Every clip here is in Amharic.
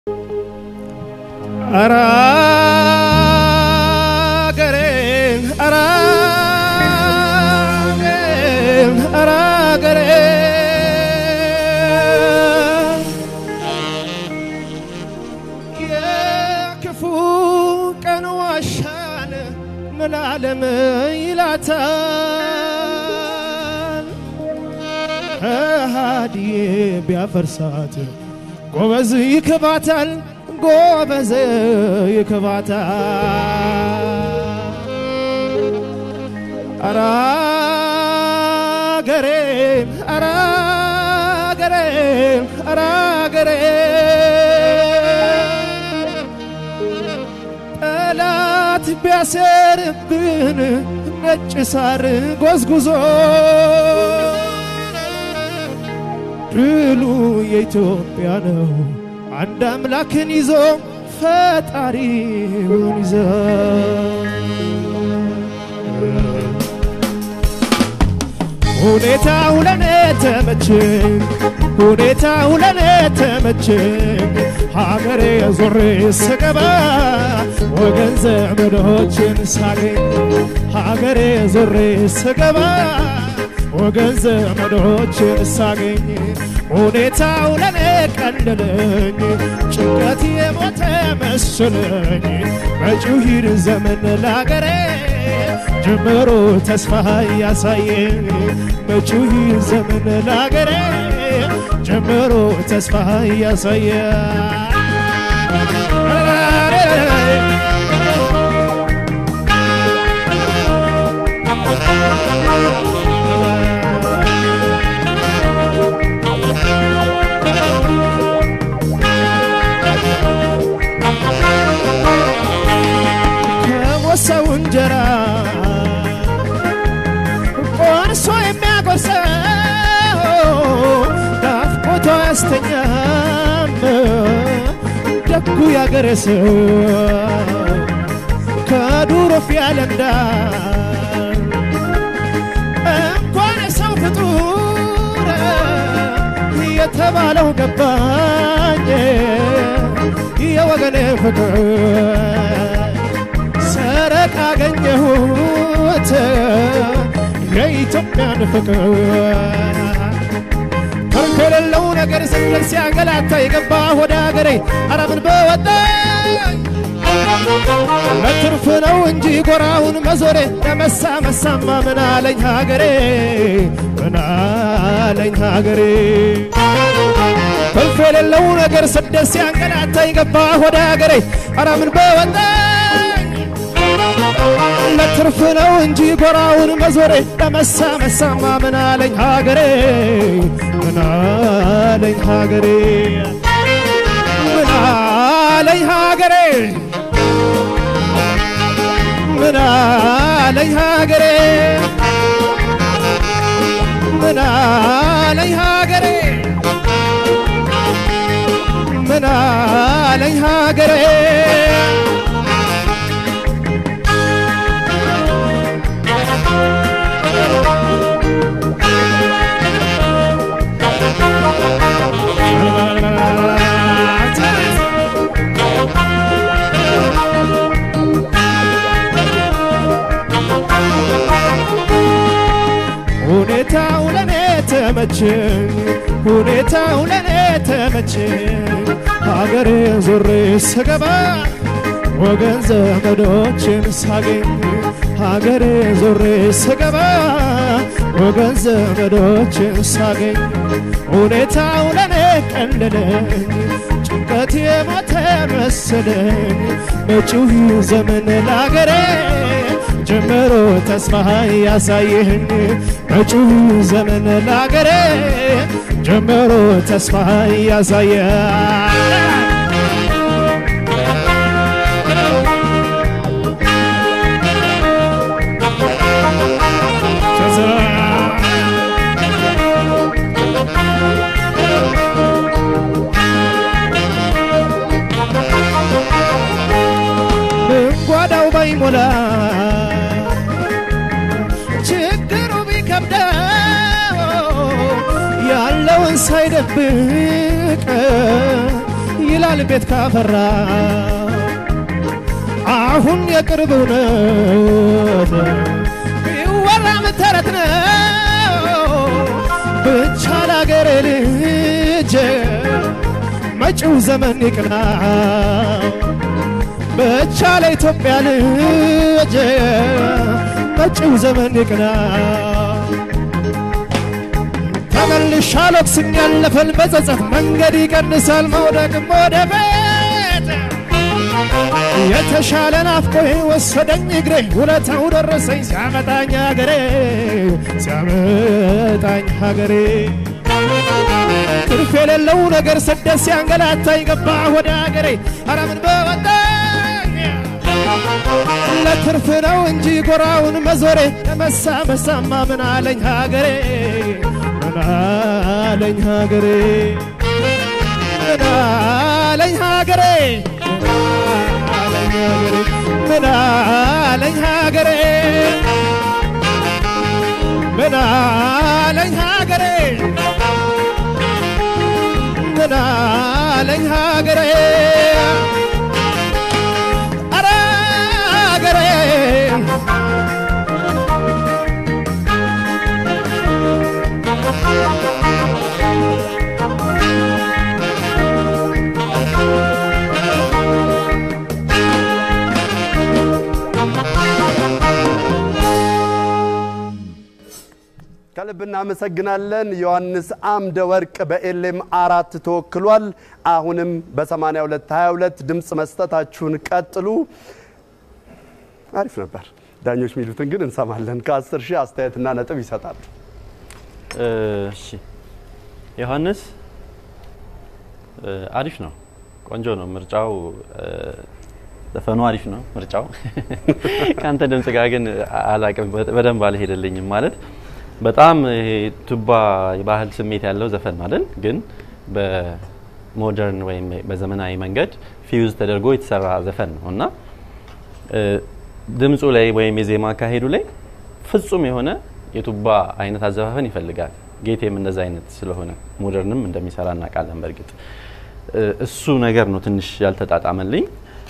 ኧረ አገሬን ኧረ አገሬን ኧረ አገሬን የክፉ ቀን ዋሻን ምናለም ይላታል ሃዲዬ ቢያፈርሳት ጎበዝ ይክባታል ጎበዝ ይክባታል ኧረ አገሬን ኧረ አገሬን ኧረ አገሬን ጠላት ቢያሰርብን ነጭ ሳር ጎዝጉዞ ድሉ የኢትዮጵያ ነው አንድ አምላክን ይዞ ፈጣሪውን ይዞ ሁኔታው ለኔ ተመቸኝ ሁኔታው ለኔ ተመቸኝ ሀገሬ ዞሬ ስገባ ወገን ዘመዶችን ሳገኝ ሀገሬ ዞሬ ስገባ ወገን ዘመዶችን ሳገኝ ሁኔታው ለኔ ቀለለኝ ጭንቀት የሞተ መሰለኝ መጪው ሂድ ዘመን ላገሬ ጀምሮ ተስፋ ያሳየኝ መጪው ሂድ ዘመን ላገሬ ጀምሮ ተስፋ ያሳየ ከሞሰው እንጀራ ቆርሶ የሚያጎርሰው ናፍቆቷ ያስተኛም ደጉ ያገሬ ሰው ከዱሮ ፊያለንዳ እንኳን ሰው ፍጡር የተባለው ገባኝ የወገኔ ፍቅር ሰረቅ አገኘሁት የኢትዮጵያን ፍቅር ተርክ የሌለው ነገር ስንል ሲያንገላታ የገባ ወደ ሀገሬ አረምን በወጣኝ ለትርፍ ነው እንጂ ጎራውን መዞሬ ለመሳ መሳማ ምን አለኝ ሀገሬ ምን አለኝ ሀገሬ ትርፍ የሌለው ነገር ስደት ሲያንገላታ የገባ ወደ ሀገሬ አረምን በወጣኝ ለትርፍ ነው እንጂ ጎራውን መዞሬ ለመሳ መሳማ ምን አለኝ ሀገሬ ምን አለኝ ሀገሬ ምን አለኝ ሀገሬ ምን አለኝ ሀገሬ ምን አለኝ ሀገሬ ምን አለኝ ሀገሬ ሁኔታው ለኔ ተመቸኝ ሁኔታው ለኔ ተመቸኝ ሀገሬ ዞሬ ስገባ ወገን ዘመዶችን ሳገኝ ሀገሬ ዞሬ ስገባ ወገን ዘመዶችን ሳገኝ ሁኔታው ለኔ ቀለለኝ ጭንቀት የሞተ መሰለኝ መጪው ዘመን ላገሬ ጀምሮ ተስፋ ያሳየኝ መጪው ዘመን ላገሬ ጀምሮ ተስፋ ያሳየ ጓዳው ባይሞላ ችግሩ ቢከብደው ያለውን ሳይደብቅ ይላል ይሻላል ቤት ካፈራ አሁን የቅርብ እውነት ቢወራም ተረት ነው ብቻ ላገሬ ልጅ መጪው ዘመን ይቅና ብቻ ለኢትዮጵያ ልጅ መጪው ዘመን ይቅና ተመልሻ ሎክስም ያለፈን በጸጸት መንገድ ይቀንሳል መውደቅም ወደ ቤት የተሻለ ናፍቆኝ ወሰደኝ እግሬ ውለታው ደረሰኝ ሲያመጣኝ ሀገሬ ሲያመጣኝ ሀገሬ ትርፍ የሌለው ነገር ስደት ሲያንገላታኝ ገባ ወደ ሀገሬ ኧረ ምን በወጣኝ ለትርፍ ነው እንጂ ጎራውን መዞሬ ለመሳ መሳማ ምን አለኝ ሀገሬ ምን አለኝ ሀገሬ ምን አለኝ ሀገሬ ምን አለኝ ሀገሬ ምን አለኝ ሀገሬ ምን አለኝ ሀገሬ ኧረ ሀገሬ ከልብ እናመሰግናለን። ዮሐንስ አምደ ወርቅ በኤሌም አራት ተወክሏል። አሁንም በ82 22 ድምፅ መስጠታችሁን ቀጥሉ። አሪፍ ነበር። ዳኞች የሚሉትን ግን እንሰማለን። ከ10 ሺህ አስተያየትና ነጥብ ይሰጣሉ። እሺ ዮሐንስ አሪፍ ነው፣ ቆንጆ ነው ምርጫው። ዘፈኑ አሪፍ ነው ምርጫው። ከአንተ ድምጽ ጋር ግን አላቅም፣ በደንብ አልሄደልኝም ማለት በጣም ይሄ ቱባ የባህል ስሜት ያለው ዘፈን ነው አይደል? ግን በሞደርን ወይም በዘመናዊ መንገድ ፊውዝ ተደርጎ የተሰራ ዘፈን ነው እና ድምፁ ላይ ወይም የዜማ አካሄዱ ላይ ፍጹም የሆነ የቱባ አይነት አዘፋፈን ይፈልጋል። ጌቴም እንደዛ አይነት ስለሆነ ሞደርንም እንደሚሰራ እናውቃለን። በእርግጥ እሱ ነገር ነው ትንሽ ያልተጣጣመልኝ።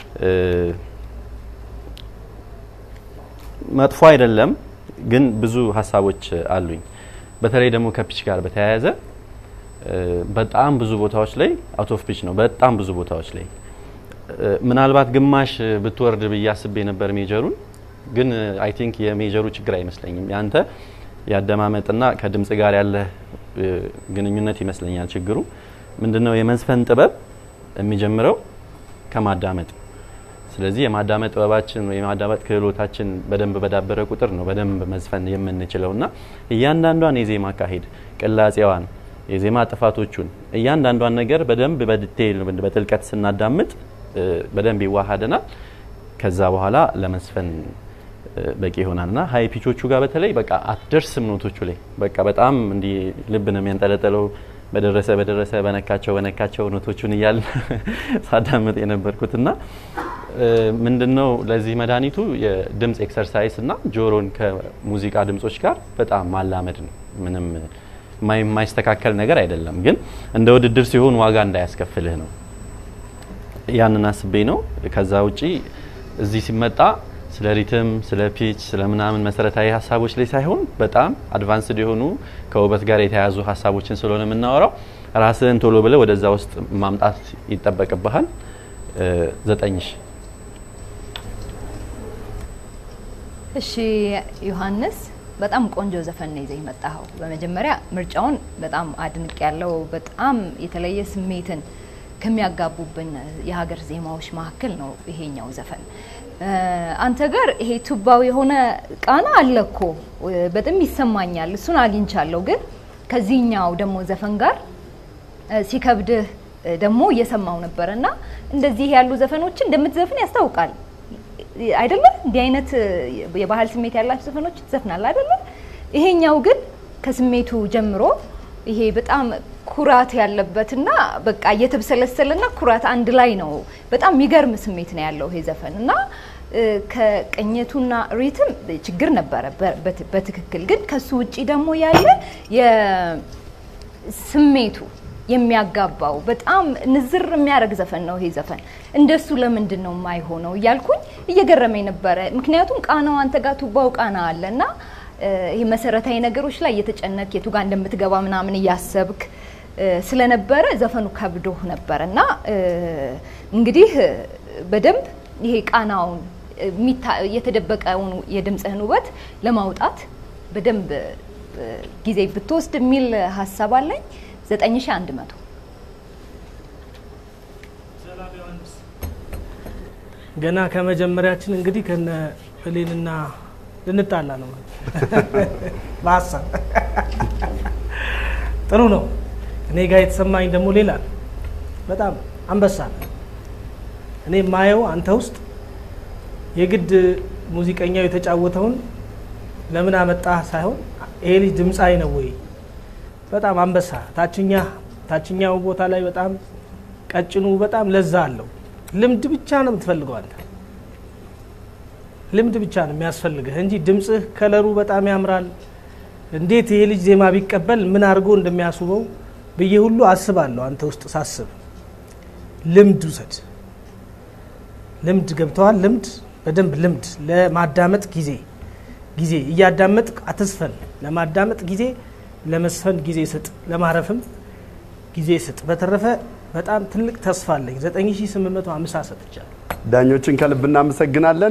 መጥፎ አይደለም ግን ብዙ ሀሳቦች አሉኝ። በተለይ ደግሞ ከፒች ጋር በተያያዘ በጣም ብዙ ቦታዎች ላይ አውት ኦፍ ፒች ነው። በጣም ብዙ ቦታዎች ላይ ምናልባት ግማሽ ብትወርድ ብዬ አስቤ ነበር ሜጀሩን። ግን አይ ቲንክ የሜጀሩ ችግር አይመስለኝም። ያንተ ያደማመጥና ከድምጽ ጋር ያለ ግንኙነት ይመስለኛል ችግሩ። ምንድነው የመዝፈን ጥበብ የሚጀምረው ከማዳመጥ ስለዚህ የማዳመጥ ጥበባችን ወይ የማዳመጥ ክህሎታችን በደንብ በዳበረ ቁጥር ነው በደንብ መዝፈን የምንችለው እና እያንዳንዷን የዜማ አካሄድ ቅላጼዋን፣ የዜማ ጥፋቶቹን እያንዳንዷን ነገር በደንብ በዲቴይል በጥልቀት ስናዳምጥ በደንብ ይዋሃደናል። ከዛ በኋላ ለመስፈን በቂ ይሆናል እና ሀይ ፒቾቹ ጋር በተለይ በቃ አትደርስም ኖቶቹ ላይ በቃ በጣም እንዲህ ልብ ነው የሚያንጠለጠለው። በደረሰ በደረሰ በነካቸው በነካቸው ኖቶቹን እያል ሳዳምጥ የነበርኩት እና ምንድነው ለዚህ መድኃኒቱ የድምፅ ኤክሰርሳይስ እና ጆሮን ከሙዚቃ ድምጾች ጋር በጣም ማላመድ ነው። ምንም የማይስተካከል ነገር አይደለም፣ ግን እንደ ውድድር ሲሆን ዋጋ እንዳያስከፍልህ ነው። ያንን አስቤ ነው። ከዛ ውጪ እዚህ ሲመጣ ስለ ሪትም፣ ስለ ፒች፣ ስለ ምናምን መሰረታዊ ሀሳቦች ላይ ሳይሆን በጣም አድቫንስድ የሆኑ ከውበት ጋር የተያያዙ ሀሳቦችን ስለሆነ የምናወራው ራስህን ቶሎ ብለህ ወደዛ ውስጥ ማምጣት ይጠበቅብሃል። ዘጠኝ ሺ እሺ ዮሐንስ በጣም ቆንጆ ዘፈን ነው ይዘህ የመጣኸው። በመጀመሪያ ምርጫውን በጣም አድንቅ ያለው በጣም የተለየ ስሜትን ከሚያጋቡብን የሀገር ዜማዎች መካከል ነው ይሄኛው ዘፈን። አንተ ጋር ይሄ ቱባው የሆነ ቃና አለ እኮ በጣም ይሰማኛል። እሱን አግኝቻለሁ። ግን ከዚህኛው ደግሞ ዘፈን ጋር ሲከብድህ ደግሞ እየሰማው ነበር እና እንደዚህ ያሉ ዘፈኖችን እንደምትዘፍን ያስታውቃል አይደለም? እንዲህ አይነት የባህል ስሜት ያላቸው ዘፈኖች ትዘፍናል አይደለም? ይሄኛው ግን ከስሜቱ ጀምሮ ይሄ በጣም ኩራት ያለበትና በቃ እየተብሰለሰለና ኩራት አንድ ላይ ነው። በጣም የሚገርም ስሜት ነው ያለው ይሄ ዘፈን እና ከቅኝቱና ሪትም ችግር ነበረ በትክክል ግን ከሱ ውጪ ደግሞ ያለ የስሜቱ የሚያጋባው በጣም ንዝር የሚያደርግ ዘፈን ነው ይሄ ዘፈን። እንደሱ ለምንድን ነው የማይሆነው እያልኩኝ እየገረመኝ ነበረ። ምክንያቱም ቃናው አንተ ጋር ቱባው ቃና አለ እና እ፣ ይሄ መሰረታዊ ነገሮች ላይ እየተጨነቅ የቱ ጋር እንደምትገባ ምናምን እያሰብክ እ፣ ስለነበረ ዘፈኑ ከብዶህ ነበር እና እ፣ እንግዲህ እ፣ በደንብ ይሄ ቃናውን የሚታ- የተደበቀውን የድምፅህን ውበት ለማውጣት በደንብ እ፣ ጊዜ ብትወስድ የሚል ሀሳብ አለኝ። 9100 ገና ከመጀመሪያችን እንግዲህ ከነ ብሌንና ልንጣላ ነው በሀሳብ ጥሩ ነው። እኔ ጋር የተሰማኝ ደግሞ ሌላ ነው። በጣም አንበሳ ነው። እኔ የማየው አንተ ውስጥ የግድ ሙዚቀኛው የተጫወተውን ለምን አመጣህ ሳይሆን ይሄ ልጅ ድምፃዊ ነው ወይ? በጣም አንበሳ ታችኛ ታችኛው ቦታ ላይ በጣም ቀጭኑ በጣም ለዛ አለው። ልምድ ብቻ ነው የምትፈልገው አንተ ልምድ ብቻ ነው የሚያስፈልግህ እንጂ ድምፅህ ከለሩ በጣም ያምራል። እንዴት ይሄ ልጅ ዜማ ቢቀበል ምን አድርጎ እንደሚያስውበው ብዬ ሁሉ አስባለሁ። አንተ ውስጥ ሳስብ ልምድ ውሰድ። ልምድ ገብተዋል። ልምድ በደንብ ልምድ ለማዳመጥ ጊዜ ጊዜ እያዳመጥ አትስፈን። ለማዳመጥ ጊዜ፣ ለመስፈን ጊዜ ስጥ፣ ለማረፍም ጊዜ ስጥ። በተረፈ በጣም ትልቅ ተስፋ አለኝ። 9850 ሰጥቻለሁ። ዳኞችን ከልብ እናመሰግናለን።